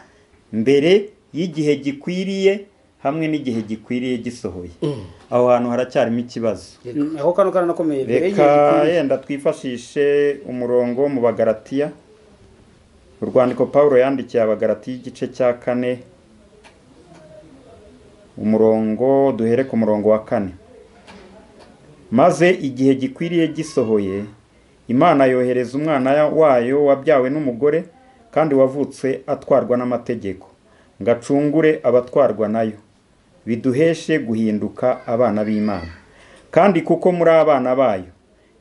mbere y'igihe gikwiriye hamwe n'igihe gikwiriye gisohoye aho hantu haracyarimo ikibazo Mm, ako kano karanakomeye mbere reka y'igihe gikwiriye. yenda twifashishe umurongo wo mu bagaratiya urwandiko paul yandikiye abagaratiya igice cya kane umurongo duhere ku murongo wa kane maze igihe gikwiriye gisohoye imana yohereza umwana wayo wabyawe n'umugore kandi wavutse atwarwa n'amategeko ngo acungure abatwarwa nayo biduheshe guhinduka abana b'imana kandi kuko muri abana bayo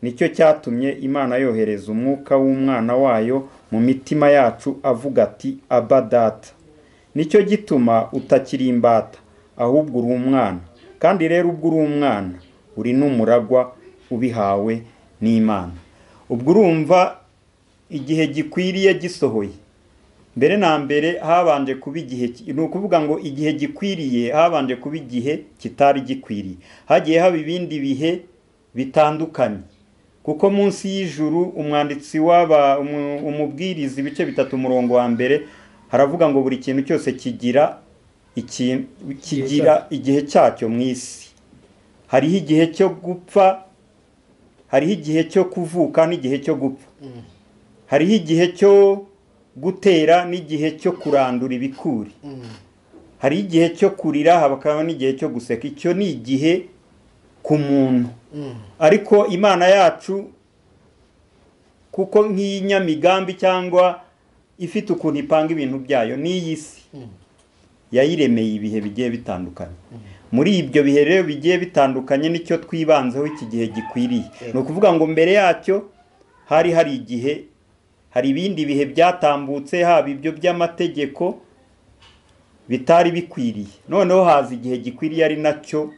nicyo cyatumye imana yohereza umwuka w'umwana wayo mu mitima yacu avuga ati aba data nicyo gituma utakiri imbata ahubwo uri umwana kandi rero ubwo uri umwana uri n'umuragwa ubihawe n'imana ubwo urumva igihe gikwiriye gisohoye mbere na mbere habanje kuba igihe ki- ni ukuvuga ngo igihe gikwiriye habanje kuba igihe kitari gikwiriye hagiye haba ibindi bihe bitandukanye kuko munsi y'ijuru umwanditsi w'aba umu- umubwiriza ibice bitatu umurongo wa mbere haravuga ngo buri kintu cyose kigira ikintu kigira igihe cyacyo mu isi hariho igihe cyo gupfa hariho igihe cyo kuvuka n'igihe cyo gupfa hariho igihe cyo gutera n'igihe cyo kurandura ibikuri hariho igihe cyo kurira hakaba n'igihe cyo guseka icyo ni igihe ku muntu ariko imana yacu kuko nk'iyi nyamigambi cyangwa ifite ukuntu ipanga ibintu byayo ni iy'isi yayiremeye ibihe bigiye bitandukanye muri ibyo bihe rero bigiye bitandukanye nicyo twibanzeho iki gihe gikwiriye ni ukuvuga ngo mbere yacyo hari hari igihe hari ibindi bihe byatambutse haba ibyo by'amategeko bitari bikwiriye noneho haza igihe gikwiriye ari nacyo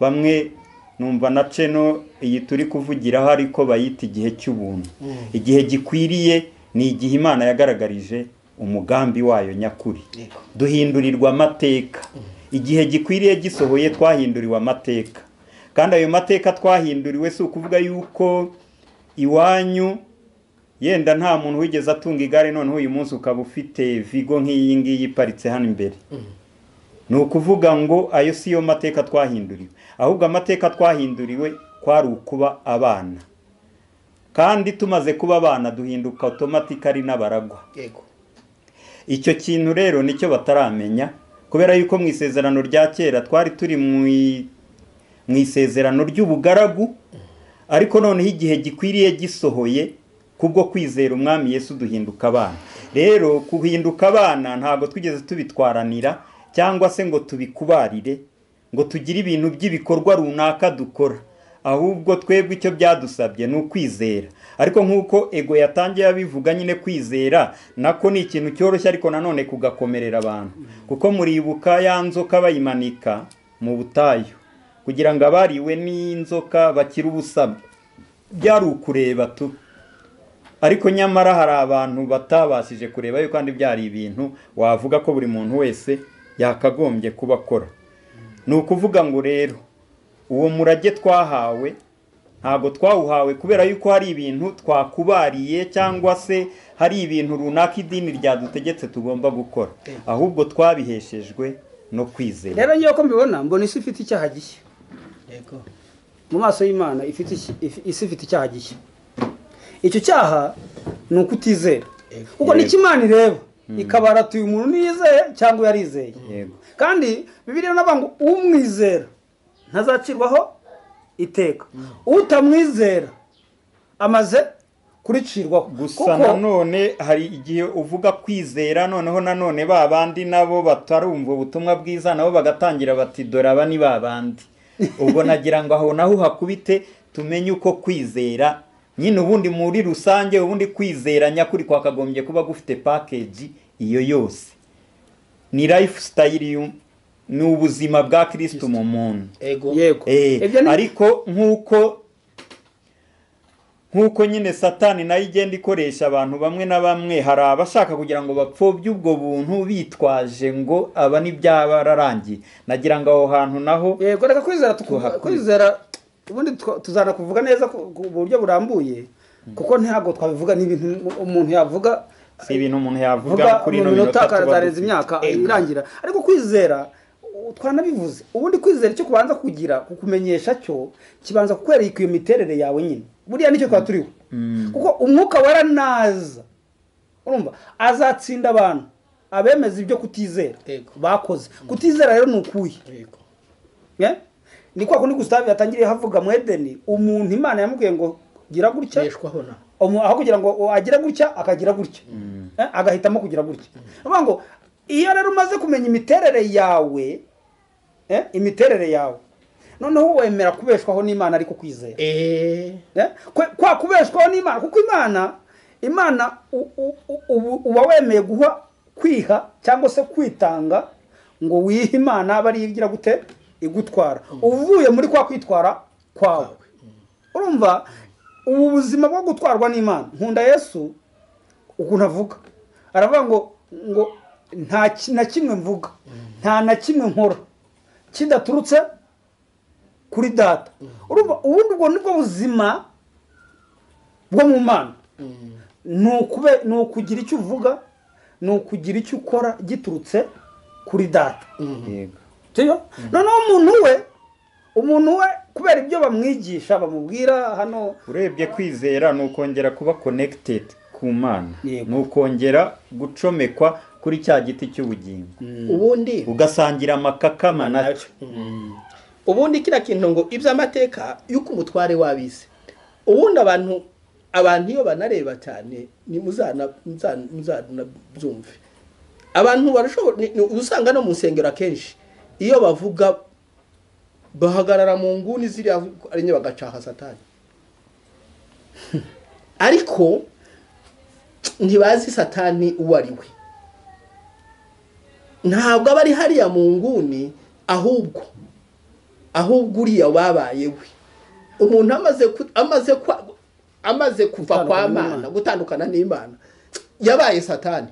bamwe numva na ceno iyi turi kuvugiraho ariko bayita igihe cy'ubuntu igihe gikwiriye ni igihe imana yagaragarije umugambi wayo nyakuri Yego. duhindurirwa amateka igihe gikwiriye gisohoye twahinduriwe amateka kandi ayo mateka twahinduriwe si ukuvuga yuko iwanyu yenda nta muntu wigeze atunga igare noneho uyu munsi ukaba ufite vigo nk'iyi ngiyi iparitse hano imbere ni ukuvuga ngo ayo si yo mateka twahinduriwe ahubwo amateka twahinduriwe kwari ukuba abana kandi tumaze kuba abana duhinduka otomatikari n'abaragwa yego icyo kintu rero nicyo bataramenya kubera yuko mu isezerano rya kera twari turi mu i- mu isezerano ry'ubugaragu ariko noneho igihe gikwiriye gisohoye kubwo kwizera umwami yesu duhinduka abana rero guhinduka abana ntabwo twigeze tubitwaranira cyangwa se ngo tubikubarire ngo tugire ibintu by'ibikorwa runaka dukora ahubwo twebwe icyo byadusabye ni ukwizera ariko nk'uko ego yatangiye abivuga nyine kwizera nako ni ikintu cyoroshye ariko nanone kugakomerera abantu kuko muribuka ya nzoka bayimanika mu butayu kugira ngo abariwe n'inzoka bakire ubusabwa byari ukureba tu ariko nyamara hari abantu batabashije kureba yuko kandi byari ibintu wavuga ko buri muntu wese yakagombye kuba akora ni ukuvuga ngo rero uwo murage twahawe ntabwo twawuhawe kubera yuko hari ibintu twakubariye cyangwa se hari ibintu runaka idini ryadutegetse tugomba gukora ahubwo twabiheshejwe no kwizera rero ngewe ko mbibona mbona isi ifite icyaha gishya yego mu maso y'imana ifite iki- if- isi ifite icyaha gishya icyo cyaha ni ukutizera Yego. kuko nicyo imana ireba ikabaratuye umuntu niyizeye cyangwa uyu yarizeye Yego. kandi bibiliya iravuga ngo umwizera ntazacirwaho iteka utamwizera amaze kuricirwaho gusa nanone hari igihe uvuga kwizera noneho nanone ba bandi nabo batarumva ubutumwa bwiza nabo bagatangira bati dore aba ni ba bandi ubwo nagira ngo aho naho uhakubite tumenye uko kwizera nyine ubundi muri rusange ubundi kwizera nyakuri kwakagombye kuba gufite pakeji iyo yose ni life style ni ubuzima bwa kirisitu mu muntu ego yego Eh, Ibyo ni- ariko nk'uko nk'uko nyine satani nayo igenda ikoresha abantu bamwe na bamwe hari abashaka kugira ngo bapfobye ubwo buntu bitwaje ngo aba ntibyabararangiye nagira ngo aho hantu naho yego reka kwizera tuku- Tuhakure. kwizera ubundi twa- tuzanakuvuga neza ku ku buryo burambuye kuko ntabwo twabivuga n'ibintu umuntu yavuga si ibintu umuntu yavuga vuga kuri mu ino minota minota tuba akarenza dufite. imyaka Eh, irangira ariko kwizera u- twanabivuze ubundi kwizera icyo kubanza kugira kukumenyesha cyo kibanza kukwereka iyo miterere yawe nyine buriya nicyo twaba turiho Mm. kuko umwuka wera naza urumva azatsinda abantu abemeza ibyo kutizera Yego. bakoze kutizera rero ni ukuye yego Yeah? ni kwa kundi Gustave yatangiriye havuga mu Edeni umuntu Imana yamubwiye ngo gira gutya beshwaho na umu- aho kugira ngo u- agire gutya akagira gutya Eh, agahitamo kugira gutya Uvuga ngo iyo rero umaze kumenya imiterere yawe eh, imiterere yawe noneho wemera kubeshwaho n'Imana ariko kwizera eee Eh, kwe- kwa kubeshwaho n'Imana kuko Imana Imana u- u- u- ubu- uba wemeye guha kwiha cyangwa se kwitanga ngo wihe Imana bari igira gute igutwara uvuye muri kwa kwitwara kwawe urumva ubu buzima bwo gutwarwa n'Imana nkunda Yesu ukuntu avuga aravuga ngo ngo nta ki- na kimwe mvuga nta na kimwe nkora kidaturutse kuri data urumva ubundi ubwo nibwo buzima bwo mu mana ni ukube- ni ukugira icyo uvuga ni ukugira icyo ukora giturutse kuri data yego. sibyo noneho umuntu we umuntu we kubera ibyo bamwigisha bamubwira hano urebye kwizera ni ukongera kuba connected ku mana Yego. ni ukongera gucomekwa kuri cya giti cy'ubugingo ubundi ugasangira amakakama nacyo ubundi kiriya kintu ngo iby'amateka y'uko umutware wabizi ubundi abantu abantu iyo banareba cyane ni muzana- muzana- muzanabyumve abantu barashobora ni- ni- uba usanga no mu nsengero akenshi iyo bavuga bahagarara mu nguni ziriya ari nke bagacaha satani ariko ntibazi satani uwo ari we ntabwo aba ari hariya mu nguni ahubwo ahubwo uriya wabaye we umuntu amaze ku- amaze kwa- amaze kuva kwa Gutandukana mana n'Imana. gutandukana n'imana yabaye satani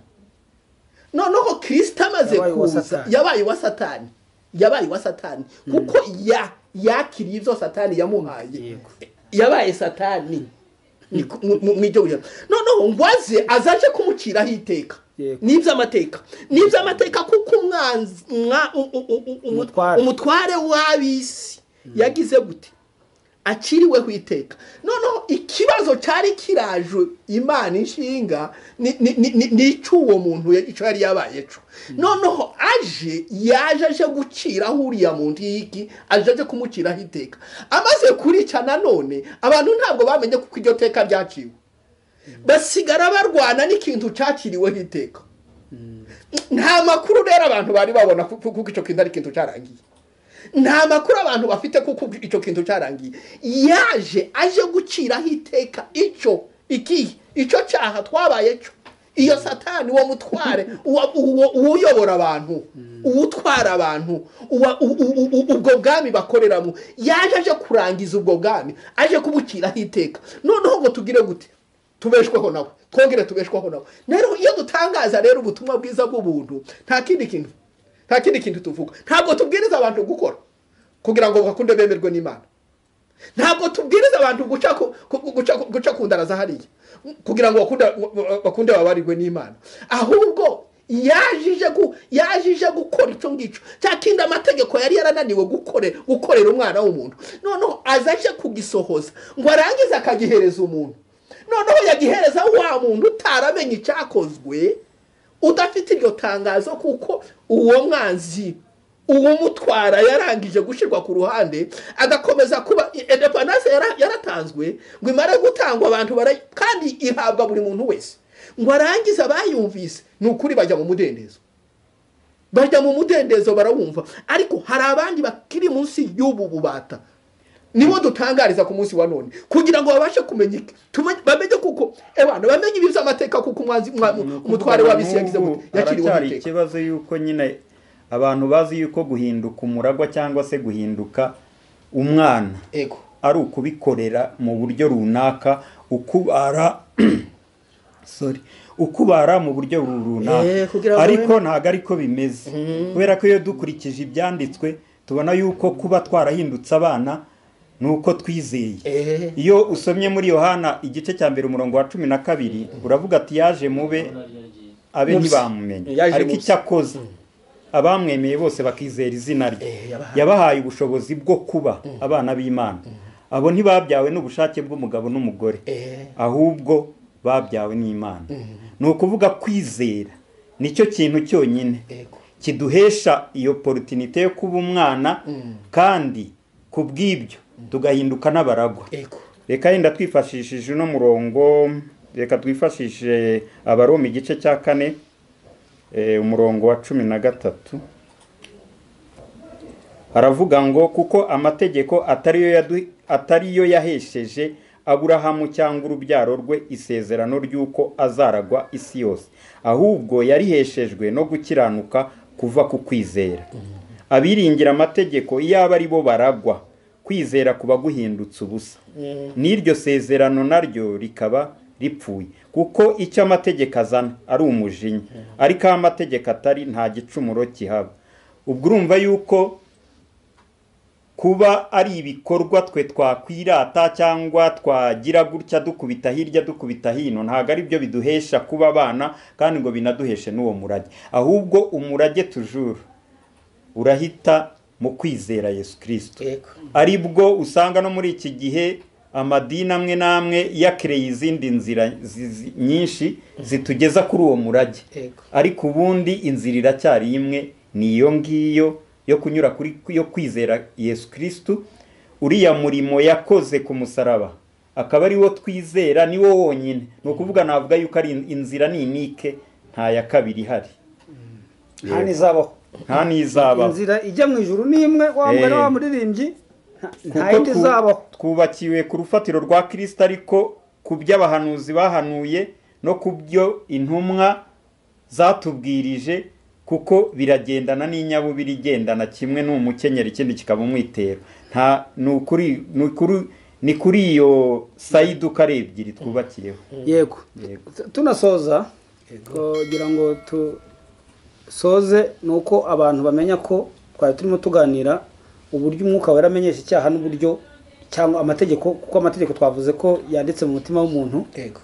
noneho kirisita amaze Yabaye uwa kuza Satani. yabaye uwa satani yabaye uwa satani kuko ya yakiriye ibyo satani yamuhaye Yego. yabaye satani Ni ku- mu- mu- mu iryo joro noneho ngo aze azaje kumuciraho iteka Yego. n'iby'amateka n'iby'amateka kuko umwanzi umwa- u- u- u- u- Umutware. umutware w'ab'isi yagize gute aciriweho iteka noneho ikibazo cyari kiraje imana inshinga ni- ni- ni- ni- ni icy'uwo muntu ya- icyo yari yabaye cyo noneho aje yaje aje guciraho uriya muntu yiki aje aje kumuciraho iteka amaze kurica nanone abantu ntabwo bamenye kuko iryo teka ryaciwe basigara barwana n'ikintu cyaciriweho iteka nta makuru rero abantu bari babona ku- ku- kuko icyo kintu ari ikintu cyarangiye nta makuru abantu bafite kuko icyo kintu cyarangiye yaje aje guciraho iteka icyo ikihe icyo cyaha twabaye cyo iyo satani uwo mutware uwa- uwo- uwo uyobora abantu uwutwara abantu uwa- u- u- u- u- ubwo bwami bakoreramo yaje aje kurangiza ubwo bwami aje kubuciraho iteka noneho ngo tugire gute tubeshweho nawe twongere tubeshweho nawe rero iyo dutangaza rero ubutumwa bwiza bw'ubuntu nta kindi kintu nta kindi kintu tuvuga ntabwo tubwiriza abantu gukora kugira ngo bakunde bemerwe n'imana ntabwo tubwiriza abantu guca ku- ku- guca ku- guca ku ndara za hariya kugira ngo bakunde bakunde babarirwe n'imana ahubwo yajije gu yajije gukora icyo ngicyo cya kindi amategeko yari yarananiwe gukore gukorera umwana w'umuntu noneho azaje kugisohoza ngo arangize akagihereza umuntu noneho yagihereza wa muntu utaramenye icyakozwe udafite iryo tangazo kuko uwo mwanzi uwumutwara yarangije gushyirwa ku ruhande agakomeza kuba indepandanse yaratanzwe ngo imare gutangwa abantu bara kandi ihabwa buri muntu wese ngo arangize abayumvise ni ukuri bajya mu mudendezo bajya mu mudendezo barawumva ariko hari abandi bakiri munsi y'ubu bubata nibo dutangariza ku munsi wa none kugira ngo babashe kumenya iki Tumenye- bamenye kuko abantu bamenye ibiza amateka kuko umwanzi- umwa- umutware w'abisi yagize ngo yakiriwe haracyari amateka ikibazo yuko nyine abantu bazi yuko guhinduka umuragwa cyangwa se guhinduka umwana ego ari ukubikorera mu buryo runaka ukubara sorry ukubara mu buryo runaka Eh, kugira ngo ariko wemere. ntabwo ariko bimeze kubera ko iyo dukurikije ibyanditswe tubona yuko kuba twarahindutse abana ni uko twizeye Eh. iyo usomye muri yohana igice cya mbere umurongo wa cumi na kabiri uravuga ati yaje mube abe Mubye. ntibamumenye Yaje ariko mubye. icyo akoze abamwemeye bose bakizera izina rye Eh, yabahaye. yabahaye ubushobozi bwo kuba abana b'imana abo ntibabyawe n'ubushake bw'umugabo n'umugore Eh. ahubwo babyawe n'imana ni ukuvuga kwizera nicyo kintu cyonyine Ego. kiduhesha iyo porotinite yo kuba umwana kandi ku bw'ibyo tugahinduka n'abaragwa ego reka yenda twifashishije uno murongo reka twifashishe abaroma igice cya kane eh, umurongo wa cumi na gatatu aravuga ngo kuko amategeko atari yo yadu- atari yo yahesheje aburahamu cyangwa urubyaro rwe isezerano ry'uko azaragwa isi yose ahubwo yariheshejwe no gukiranuka kuva ku kwizera abiringira amategeko iyaba ari bo baragwa kwizera kuba guhindutse ubusa n'iryo sezerano naryo rikaba ripfuye kuko icyo amategeko azana ari umujinya ariko aho amategeko atari nta gicumuro kihaba ubwo urumva yuko kuba ari ibikorwa twe twakwirata cyangwa twagira gutya dukubita hirya dukubita hino ntabwo ari byo biduhesha kuba abana kandi ngo binaduheshe n'uwo murage ahubwo umurage tujuru urahita mu kwizera yesu kirisito ego ari bwo usanga no muri iki gihe amadini amwe n'amwe yakereye izindi nzira zi- zi- nyinshi zitugeza kuri uwo murage Yego. ariko ubundi inzira iracyari imwe ni iyo ngiyo yo kunyura kuri yo kwizera yesu kirisitu uriya murimo yakoze ku musaraba akaba ari wo twizera ni wo wonyine ni ukuvuga navuga yuko ari in- inzira ninike nta ya kabiri ihari nta n'izabaho nta n'izabaho inzira ijya mu ijuru ni imwe wa Eh. mugani wa muririmbyi nta- nta kuko yindi twu- izabaho twubakiwe ku rufatiro rwa kirisita ariko ku byo abahanuzi bahanuye no ku byo intumwa zatubwirije kuko biragendana n'inyabubiri igendana kimwe n'umukenyero ikindi kikaba umwitero nta ni ukuri ni ukuri ni kuri iyo sayidi uko ari ebyiri twubakiyeho yego Yego. Tu- tunasoza kugira ngo dusoze ni uko abantu bamenya ko twari turimo tuganira uburyo umwuka wera amenyesha icyaha n'uburyo cyangwa amategeko kuko amategeko twavuze ko yanditse mu mutima w'umuntu ego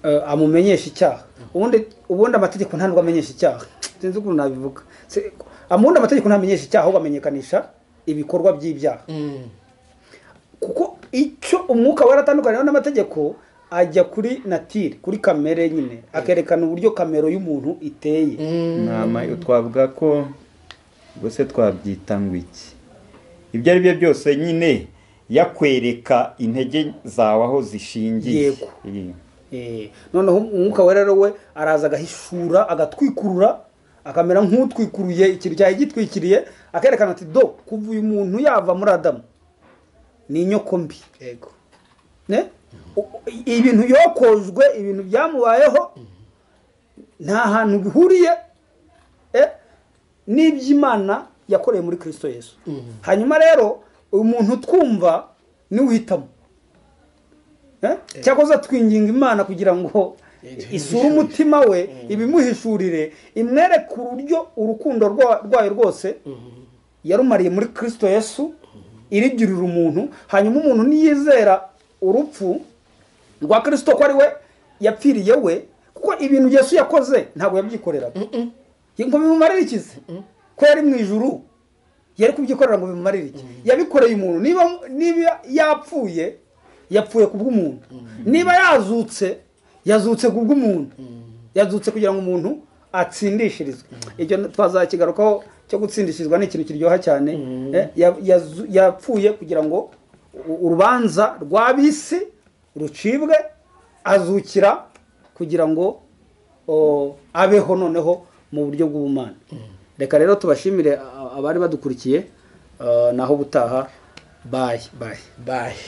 eh, amumenyesha icyaha ubundi ubundi amategeko nta nubwo amenyesha icyaha sinzi ukuntu nabivuga Se- ubundi amategeko ntamenyesha icyaha ahubwo amenyekanisha ibikorwa by'ibyaha kuko icyo umwuka waratandukaniyeho n'amategeko ajya kuri natire kuri kamere nyine akerekana uburyo kamero y'umuntu iteye nama twavuga ko ubuse twabyita ngo iki ibyo ari byo byose nyine yakwereka intege zawe aho zishingiye Yego. Iyi. Eh, noneho umwuka wera rero we araza agahishura agatwikurura akamera nk'utwikuruye ikintu cyari gitwikiriye akerekana ati do kuva uyu muntu yava muri adamu ni inyoko mbi ego ne U- ibintu yokojwe ibintu byamubayeho nta hantu bihuriye eh, n'iby'imana yakoreye muri kirisito yesu hanyuma rero uyu muntu twumva niwihitamo Eh? cyakoze twinginga imana kugira ngo isure umutima we ibimuhishurire imwereke uburyo urukundo rwa- rwayo rwose yarumariye muri kirisito yesu irigirira umuntu hanyuma umuntu niyizera urupfu rwa kirisito ko ari we yapfiriye we kuko ibintu yesu yakoze ntabwo yabyikoreraga ngo bimumarire ikize ko yari mu ijuru yari kubyikorera ngo bimumarire iki yabikoreye umuntu niba niba yapfuye yapfuye ku bw'umuntu niba yazutse yazutse ku bw'umuntu yazutse kugira ngo umuntu atsindishirizwe ibyo twazakigarukaho cyo gutsindishirizwa ni ikintu kiryoha cyane Mhm. eh, ya- yazu- yapfuye kugira ngo u- urubanza rw'ab'isi rucibwe azukira kugira ngo o, abeho noneho mu buryo bw'ubumana reka rero tubashimire a- a- abari badukurikiye eh, naho gutaha bayi bayi bayi